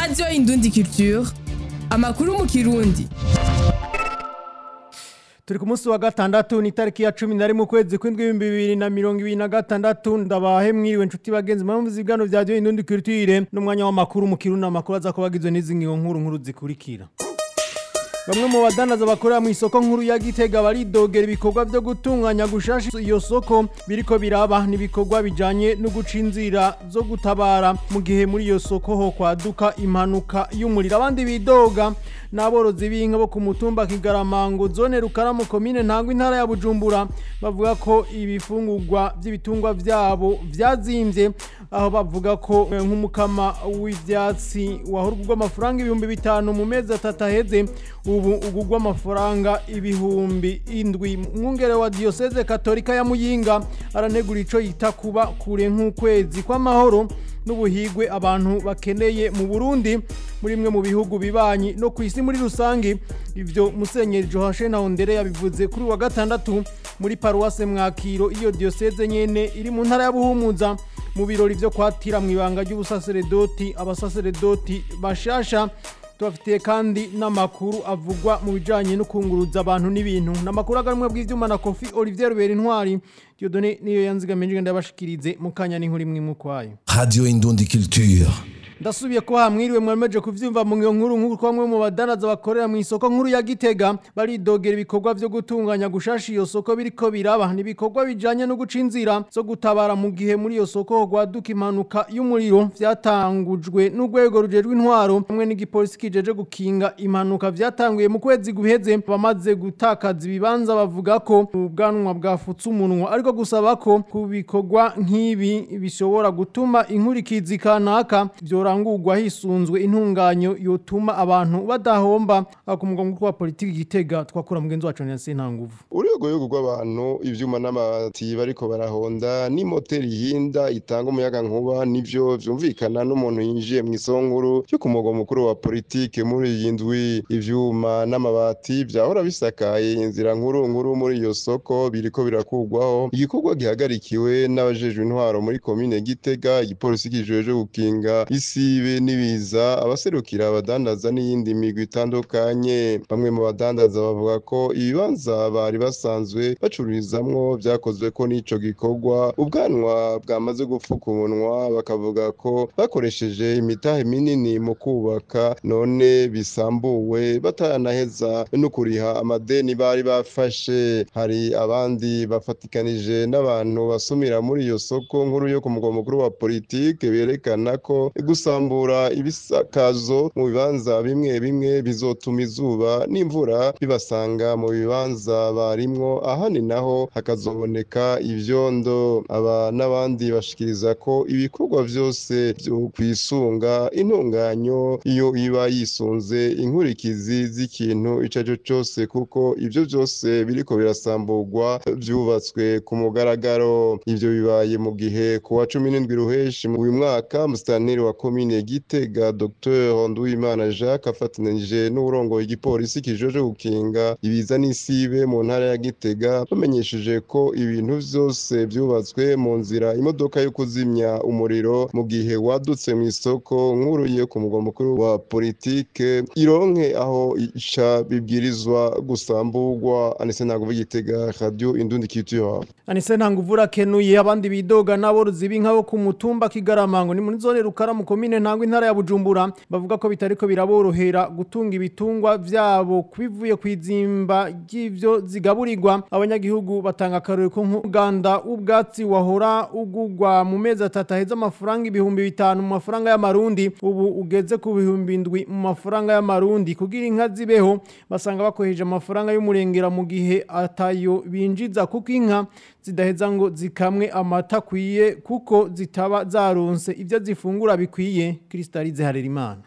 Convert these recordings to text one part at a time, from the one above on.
radiyo indundi culture amakuru mu kirundi turi ku munsi wa gatandatu ni itariki ya cumi na rimwe ukwezi kw'indwi ibihumbi bibiri na mirongo ibiri na gatandatu ndabahe mwiriwe inshuti bagenzi mpamvu z'ibigano bya radiyo indundi culture n'umwanya w'amakuru mu kirundi amakuru aza kuba agizwe n'izi ngingo nkuru nkuru zikurikira Bamwe mu badandaza bakorera mu isoko nkuru ya Gitega baridogera ibikorwa byo gutunganya gushasha iyo soko biriko biraba n'ibikorwa bijanye no guca inzira zo gutabara mu gihe muri iyo soko ho kwaduka impanuka y'umuriro abandi bidoga n'aborozi b'inka bo ku mutumba Kigaramango zone Rukaramu komine ntango intara ya Bujumbura bavuga ko ibifungurwa by'ibitungwa byabo vyazimvye aho bavuga ko eh, nk'umukama w'ivyatsi wahurwa amafaranga ibihumbi bitanu mu mezi atatu aheze ubu ugugwa amafaranga ibihumbi indwi mwungere wa diocese katolika ya muyinga aranegura ico yita kuba kure nk'ukwezi kw'amahoro n'ubuhigwe abantu bakeneye mu Burundi muri imwe mu bihugu bibanyi no ku isi muri rusange ivyo musenyeri Joachim Naondere yabivuze kuri wa gatandatu muri paruwase mwakiro iyo diocese nyene iri mu ntara ya Buhumuza mu birori vyo kwatira mu ibanga ry'ubusaseredoti abasaseredoti bashasha tubafitiye kandi n'amakuru avugwa mu bijanye no kunguruza abantu n'ibintu n'amakuru agarumwe bw'ivyuma na Kofi Olivier Rubera Intwari Dieudonné niyo yanzigamije ngenda bashikirize mu kanya n'inkuru imwe mu kwayo Radio Indundi Culture. ndasubiye ko hamwiriwe mwemeje kuvyumva mu ngiyo nkuru nkuru kwa mwe mu badanaza bakorera mu isoko nkuru ya Gitega baridogera ibikorwa vyo gutunganya gushasha iyo soko biriko biraba n'ibikorwa bijanye no guca inzira zo gutabara mu gihe muri iyo soko gwaduka impanuka y'umuriro vyatangujwe n'urwego rujejwe intwaro hamwe n'igipolisi kijeje gukinga impanuka vyatanguye mu kwezi guheze bamaze gutakaza ibibanza bavuga ko ubwanwa bwafutse umunwa ariko gusaba ko ku bikorwa nk'ibi bishobora gutuma inkurikizi kanaka vyorangurwa hisunzwe intunganyo yotuma abantu badahomba ku mugwa mukuru wa politiki gitega twakura mugenzi wacu Nelson Ntanguvu urwego rw'abantu ivyuma n'amabati bariko barahonda n'imoteri hinda itanga umuyaga nkuba nivyo vyumvikana n'umuntu yinjiye mu isonkuru cyo ku mugwa mukuru wa politike muri iyi ndwi ivyuma n'amabati vyahora bisakaye inzira nkuru nkuru muri iyo soko biriko birakugwaho igikorwa gihagarikiwe n'abajejwe intwaro muri komine gitega igipolisi kijejwe gukinga isibe n'ibiza abaserukira abadandaza n'iyindi migwi itandukanye bamwe mu badandaza bavuga ko ibibanza bari basanzwe bacururizamwo vyakozwe ko n'ico gikorwa ubwanwa bwamaze gupfuka umunwa bakavuga ko bakoresheje imitahe minini mu kubaka none bisambuwe bataranaheza no kuriha amadeni bari bafashe hari abandi bafatikanije n'abantu basumira muri iyo soko nkuru yo ku mugwa mukuru wa politike berekana ko gusambura ibisakazo mu bibanza bimwe bimwe bizotuma izuba n'imvura bibasanga mu bibanza barimwo ahandi naho hakazoboneka ivyondo aba n'abandi bashikiriza ko ibikorwa vyose vyo kwisunga intunganyo iyo iba yisunze inkurikizi z'ikintu ico arico cose kuko ivyo vyose biriko birasamburwa vyubatswe ku mugaragaro ivyo bibaye mu gihe ku wa cumi n'indwi ruheshi uyu mwaka musitanteri wa komine gitega dr nduwimana jacques afatanije n'uburongoye igipolisi kijeje gukinga ibiza n'isibe mu ntara ya gitega bamenyesheje ko ibintu vyose vyubatswe mu nzira imodoka yo kuzimya umuriro mu gihe wadutse mu isoko nkuru yo ku mugwa mukuru wa politike ironke aho ica bibwirizwa gusamburwa anise ntabwo igitega radio indundi culture Anise Ntanguvu rakenuye abandi bidoga n'aborozi b'inka bo ku mutumba Kigaramango ni muri zone Rukaramu komine ntango intara ya Bujumbura bavuga ko bitariko biraborohera gutunga ibitungwa vyabo kwivuye kwizimba ry'ivyo zigaburirwa abanyagihugu batanga akarore ko nk'uganda ubwatsi wahora ugugwa mu mezi atatu aheza amafaranga ibihumbi bitanu mu mafaranga y'amarundi ubu ugeze ku bihumbi indwi mu mafaranga y'amarundi kugira inka zibeho basanga bakoheje amafaranga y'umurengera mu gihe atayo binjiza kuko inka zidaheza ngo zikamwe amata akwiye kuko zitaba zaronse ibyo zifungura bikwiye Kristalize Harerimana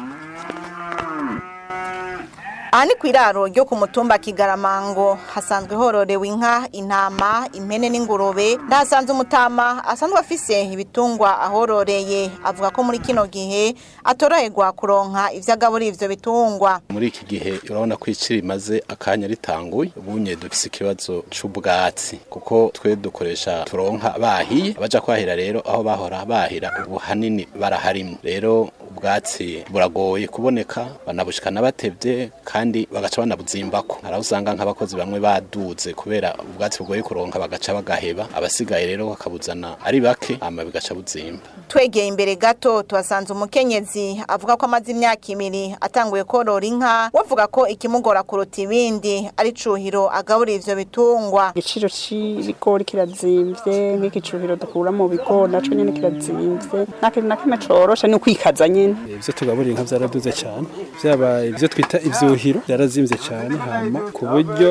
aha ni ku iraro ryo ku mutumba kigaramango hasanzwe hororewe inka intama impene n'ingurube ndahasanze umutama asanzwe afise ibitungwa ahororeye avuga ko muri kino gihe atoroherwa kuronka ivyo agaburira ivyo bitungwa muri iki gihe urabona ko iciri rimaze akanya ritanguye ubunye dufise ikibazo c'ubwatsi kuko twe dukoresha turonka bahiye abaja kwahira rero aho bahora bahira ubu hanini baraharimye rero ubwatsi buragoye kuboneka banabushikana batevye kandi bagaca banabuzimbako haraho usanga nk'abakozi bamwe baduze kubera ubwatsi bugoye kuronka bagaca bagaheba abasigaye rero bakabuzana ari bake hama bigaca buzimba twegeye imbere gato tuhasanze umukenyezi avuga ko amaze imyaka ibiri atanguye korora inka wavuga ko ikimugora kuruta ibindi ari cuhiro agaburira ivyo bitungwa igiciro c'ibigori kirazimvye nk'igicuhiro dukura mu bigori naco nyene kirazimvye nta kintu na kimwe coroshe ni ukwikaza nyene ivyo tugaburira inka vyaraduze cane vyaba ivyo twita ivyuhiro vyarazimvye cane hama ku buryo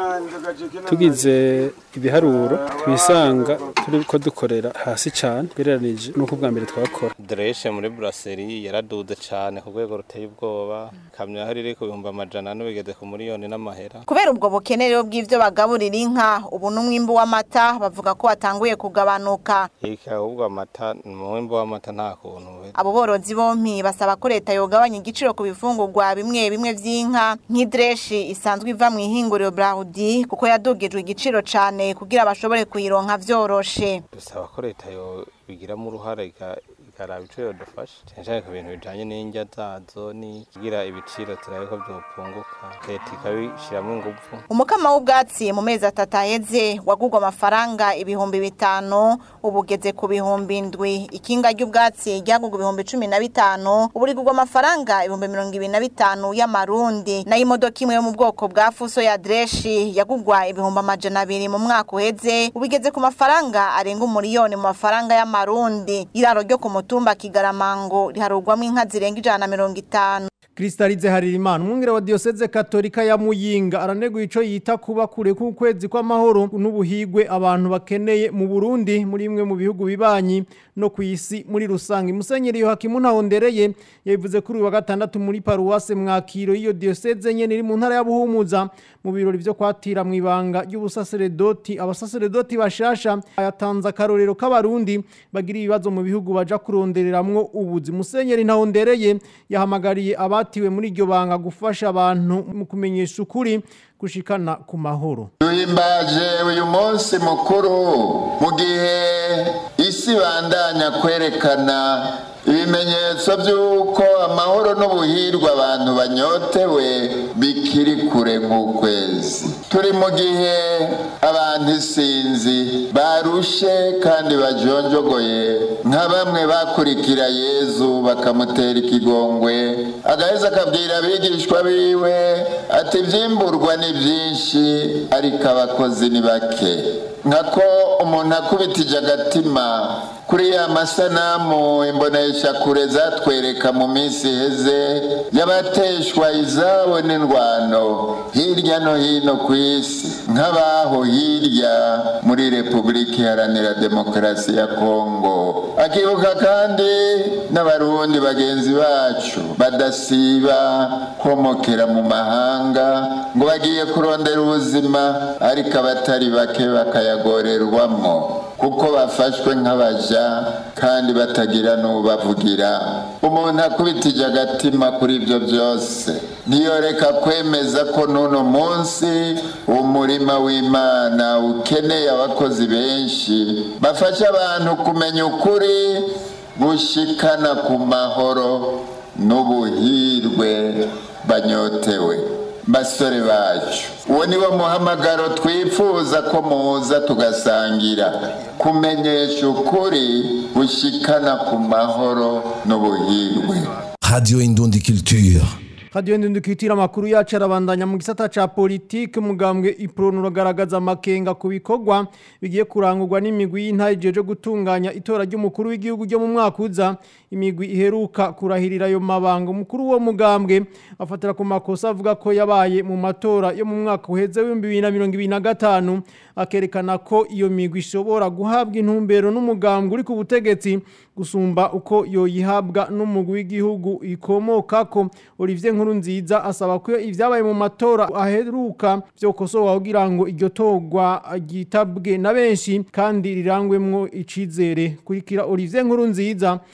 tugize ibiharuro twisanga turiko dukorera hasi cane gereranije nuko bwa mbere twakora Dreshe muri brasserie yaraduze cane ku rwego ruteye ubwoba kamyo aho riri ku bihumbi amajana ane bigeze ku miliyoni n'amahera kubera ubwo bukene rero bw'ivyo bagaburira inka ubu n'umwimbu w'amata bavuga ko watanguye kugabanuka iki ahubwo amata umwimbu w'amata nta kuntu uhera abo borozi bompi basaba ko leta yogabanya igiciro ku bifungurwa bimwe bimwe vy'inka nk'idreshi isanzwe iva mu ihinguriro Braudi kuko yadugijwe igiciro cane kugira bashobore kuyironka vyoroshe dusaba ko leta yo bigiramo uruhare ika- ikaraba ico yodufasha cane cane ku bintu bijanye n'indya zazo ni kugira ibiciro turabe ko vyopunguka leta ikabishiramwo inguvu umukama w'ubwatsi mu mezi atatu aheze wagurwa amafaranga ibihumbi bitanu ubu ugeze ku bihumbi ndwi ikinga ry'ubwatsi ryagurwa ibihumbi cumi na bitanu ubu rigurwa amafaranga ibihumbi mirongo ibiri na bitanu y'amarundi nayo imodoka imwe yo mu bwoko bwa fuso ya dreshi yagurwa ibihumbi amajana abiri mu mwaka uheze ubu igeze ku mafaranga arenga umuriyoni mu mafaranga y'amarundi iraro ryo ku mutumba kigaramango riharurwamo inka zirenga ijana na mirongo itanu Kristalize Haririmana umwungere wa Diocese Katolika ya Muyinga araneguye ico yita kuba kure ku kwezi kw'amahoro n'ubuhigwe abantu bakeneye mu Burundi muri imwe mu bihugu bibanyi no ku isi muri rusange Musenyeri Yohakimu Ntahondereye yabivuze kuri uyu wa gatandatu muri paruwase mwakiro iyo Diocese nyene iri mu ntara ya Buhumuza mu birori vyo kwatira mu ibanga ry'ubusaseredoti abasaseredoti bashasha ayatanze akarorero k'abarundi bagira ibibazo mu bihugu baja kurondereramwo ubuzi Musenyeri Ntahondereye yahamagariye abatiwe muri iryo banga gufasha abantu mu kumenyesha ukuri gushikana ku mahoro duhimbaje uyu munsi mukuru mu gihe isi bandanya kwerekana ibimenyetso by'uko amahoro n'ubuhirwe abantu banyotewe bikiri kure nk'ukwezi turi mu gihe abantu isinzi barushe kandi bajonjogoye nka bamwe bakurikira yezu bakamutera ikigongwe agaheza akabwira abigishwa biwe ati ibyimburwa ni byinshi ariko abakozi ni bake nkako umuntu akubitije agatima kuri ya masanamu imbonesha kure zatwereka mu minsi iheze y'abateshwa izabo n'indwano hirya no hino ku isi nk'abaho hirya muri repubulika iharanira demokarasi ya kongo akibuka kandi n'abarundi bagenzi bacu badasiba komokera mu mahanga ngo bagiye kurondera ubuzima ariko abatari bake bakayagorerwamo kuko bafashwe nk'abaja kandi batagira n'ubavugira umuntu akubitije agatima kuri ibyo byose ntiyoreka kwemeza ko n'uno munsi umurima w'imana ukeneye abakozi benshi bafasha abantu kumenya ukuri gushikana ku mahoro n'ubuhirwe banyotewe basore bacu uwo ni wo muhamagaro twifuza ko muza tugasangira kumenyesha ukuri gushikana ku mahoro n'ubuhirwe Radio Indundi Culture. Radio Ndundukitira makuru yacu arabandanya mu gisata ca politike mugambwe iprono ragaragaza makenga ku bikorwa bigiye kurangurwa n'imigwi y'intaje jo gutunganya itora ry'umukuru w'igihugu ryo mu mwaka uza imigwi iheruka kurahirira ayo mabanga umukuru wo mugambwe afatira ku makosa avuga ko yabaye mu matora yo mu mwaka uheze w'ibihumbi bibiri na mirongo ibiri na gatanu akerekana ko iyo migwi ishobora guhabwa intumbero n'umugambwe uri ku butegetsi gusumba uko yoyihabwa n'umugwi w'igihugu ikomokako Olivier Nkurunziza asaba ko ivyabaye mu matora aheruka vyokosowa kugira ngo iryo torwa ryitabwe na benshi kandi rirangwemwo icizere kurikira Olivier Nkurunziza akaba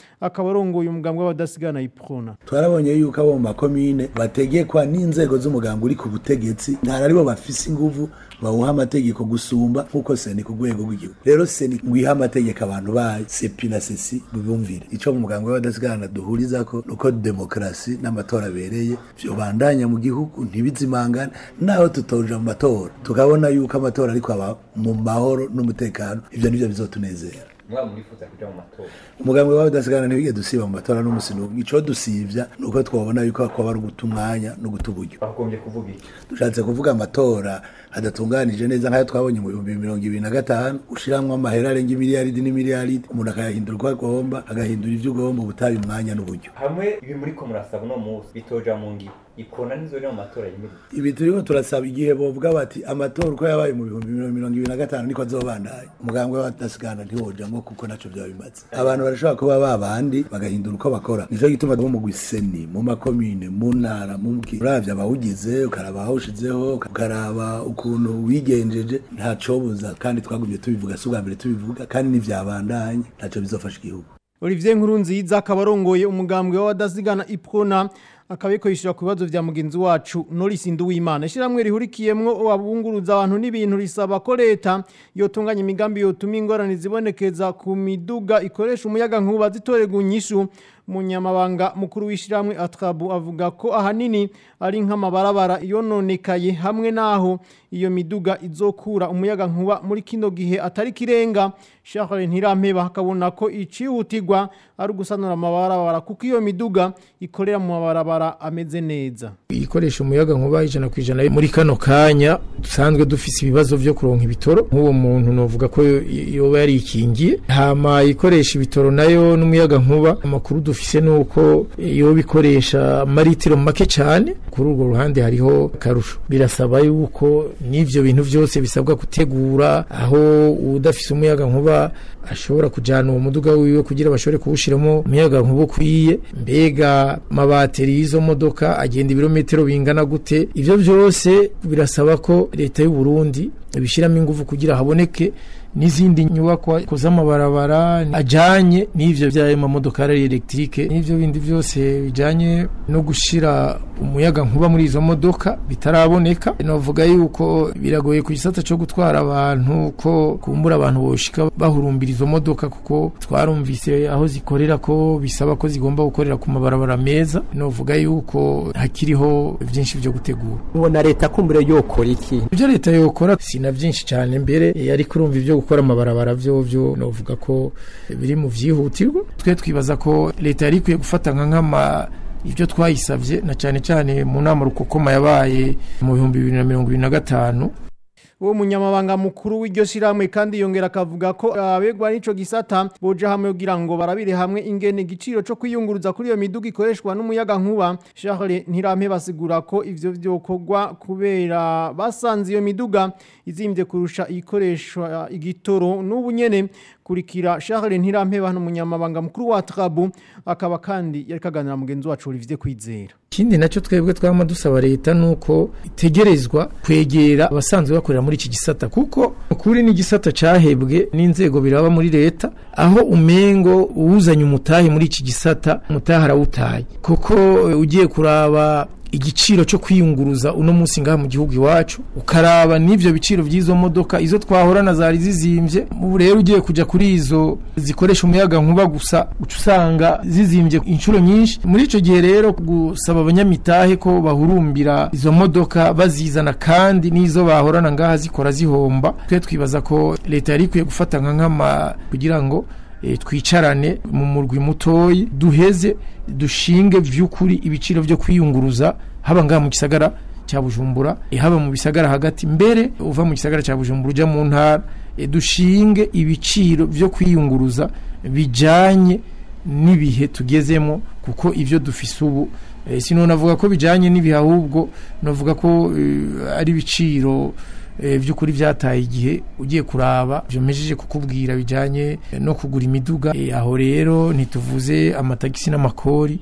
akaba arongoye umugambi w'abadasigana iprona twarabonye yuko abo mu makomine bategekwa n'inzego z'umugambi uri ku butegetsi ntari aribo bafise inguvu bawuha amategeko gusumba nk'uko seni ku rwego rw'igihugu rero seni ngwiha amategeko abantu bayo sepi na sesi bibumvire ico mu mugambi w'abadasigana duhurizako nuko demokarasi n'amatora abereye vyobandanya mu gihugu ntibizimangane naho tutoja mu matora tukabona yuko amatora ariko aba mu mahoro n'umutekano ivyo nivyo bizotunezera mwaba murifuza kuja mu matora umugambi wawe udasigana ntibige dusiba mu matora n'umusi n'umwe ico dusivya nuko twabona yuko kwaba ari uguta umwanya no guta uburyo bagombye kuvuga iki dushatse kuvuga amatora adatunganije neza nk'ayo twabonye mu bihumbi mirongo ibiri na gatanu ushiramwo amahera arenga imiliyaridi n'imiliyaridi umuntu akayahindura uko agomba agahindura ivyo ugomba ubutabi umwanya n'uburyo hamwe ibi muriko murasaba uno munsi bitoja mu ngiro ikona nizori mu matora yimirije ibi turiko turasaba igihe bovuga bati amatora uko yabaye mu bihumbi mirongo ibiri na gatanu niko azobandanya umugambwe w'abadasigana ntiwojamwo kuko naco vyaba bimaze abantu barashobora kuba babandi bagahindura uko bakora nico gituma bo mu gwiseni mu makomine mu ntara mu mki uravye abawugize ukaraba ahawushizeho ukaraba ukuntu wigenjeje ntacobuza kandi twagumye tubivuga si ubwa mbere tubivuga kandi n'ivyabandanye ntaco bizofasha igihugu Olivier Nkurunziza akaba arongoye umugambwe w'abadasigana iprona akabiko yishura ku bibazo vya mugenzi wacu Norris Nduwimana ishiramwe rihurikiyemwo abunguruza abantu n'ibintu risaba ko leta yotunganya imigambi yotuma ingorane zibonekeza ku miduga ikoresha umuyaga nkuba zitorega unyishu munyamabanga mukuru w'ishiramwe Atrabu avuga ko ahanini ari nk'amabarabara yononekaye hamwe naho iyo miduga izokura umuyaga nkuba muri kino gihe atari kirenga Charles Ntirampeba hakabona ko icihutirwa ari ugusanura amabarabara kuko iyo miduga ikorera mu mabarabara ameze neza ikoresha umuyaga nkuba ijana ku ijana muri kano kanya dusanzwe dufise ibibazo vyo kuronka ibitoro nk'uwo muntu novuga ko yoba yarikingiye hama ikoresha ibitoro nayo n'umuyaga nkuba amakuru dufise nuko yoba ikoresha maritiro make cyane kuri urwo ruhande hariho akarusho birasaba yuko n'ivyo bintu vyose bisabwa gutegura aho udafise umuyaga nkuba ashobora kujana uwo muduga wiwe kugira bashobore kuwushiramo umuyaga nkuba ukwiye mbega mabateri y'izo modoka agenda ibirometero bingana gute ivyo vyose birasaba ko leta y'u Burundi ibishiramo ingufu kugira haboneke n'izindi nyubakwa z'amabarabara ajanye n'ivyo vy'ayo mamodokari electrique n'ivyo bindi vyose bijanye no gushira umuyaga nkuba muri izo modoka bitaraboneka novuga yuko biragoye ku gisata co gutwara abantu ko kumbura abantu boshika bahurumbira izo modoka kuko twarumvise aho zikorera ko bisaba ko zigomba gukorera ku mabarabara meza novuga yuko hakiriho vyinshi vyo gutegura ubona leta kumbure yokora iki ivyo leta yokora sina vyinshi cane mbere yari kurumva ivyo gukora amabarabara vyo vyo novuga ko biri mu vyihutirwa twe twibaza ko leta yari ikwiye gufata nka nkama ibyo twayisabye na cyane cyane mu nama rukokoma yabaye mu bihumbi bibiri na mirongo ibiri na gatanu uwo munyamabanga mukuru w'iryo shiramwe kandi yongera akavuga ko abegwa n'ico gisata boja hamwe kugira ngo barabire hamwe ingene igiciro co kwiyunguruza kuri iyo miduga ikoreshwa n'umuyaga nkuba Charles Ntirampe basigura ko ivyo vyokorwa kubera basanze iyo miduga izimvye kurusha ikoreshwa igitoro n'ubu nyene kurikira Charles Ntirampe hano munyamabanga mukuru wa Trabu akaba kandi yari kaganira mugenzi wacu Olivier Kwizera ikindi nacyo twebwe twama dusaba leta nuko itegerezwa kwegera abasanzwe bakorera muri iki gisata kuko ukuri n'igisata cahebwe n'inzego biraba muri leta aho umengo uwuzanye umutahe muri iki gisata umutahe arawutaye kuko ugiye kuraba igiciro cyo kwiyunguruza uno munsi ngaha mu gihugu iwacu ukaraba n'ivyo biciro by'izo modoka izo twahorana zari zizimvye ubu rero ugiye kuja kuri izo zikoresha umuyaga nkuba gusa uca usanga zizimvye inshuro nyinshi muri ico gihe rero gusaba abanyamitahe ko bahurumbira izo modoka bazizana kandi n'izo bahorana ngaha zikora zihomba twe twibaza ko leta yari ikwiye gufata nka nkama kugira ngo e, twicarane mu murwi mutoyi duheze dushinge vy'ukuri ibiciro vyo kwiyunguruza haba ngaha mu gisagara cya Bujumbura e, haba mu bisagara hagati mbere uva mu gisagara cya Bujumbura uja mu ntara e, dushinge ibiciro vyo kwiyunguruza bijanye n'ibihe tugezemo kuko ivyo dufise ubu e, sino navuga ko bijanye n'ibihe ahubwo navuga ko e, ari ibiciro by'ukuri byataye igihe ugiye kuraba byomejeje kukubwira bijyanye no kugura imiduga aho rero ntituvuze amatagisi n'amakori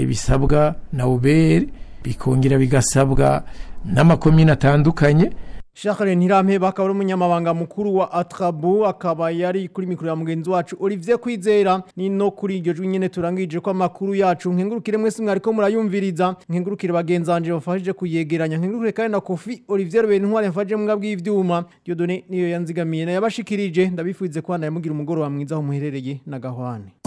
bisabwa na uberi bikongera bigasabwa n'amakomine atandukanye Charles Ntirampeba akaba ari umunyamabanga mukuru wa Atrabu akaba yari kuri mikoro ya mugenzi wacu Olivier Kwizera ni no kuri iryo jwi nyene turangije ko amakuru yacu nkengurukire mwese mwariko murayumviriza nkengurukire bagenzanje bafashije kuyegeranya nkengurukire kandi na Kofi Olivier Bentware mfaje mbwa bw'ivyuma Dieudonné niyo yanzigamiye na yabashikirije ndabifuze ko naye mugira umugoro wa mwiza aho muherereye na gahwane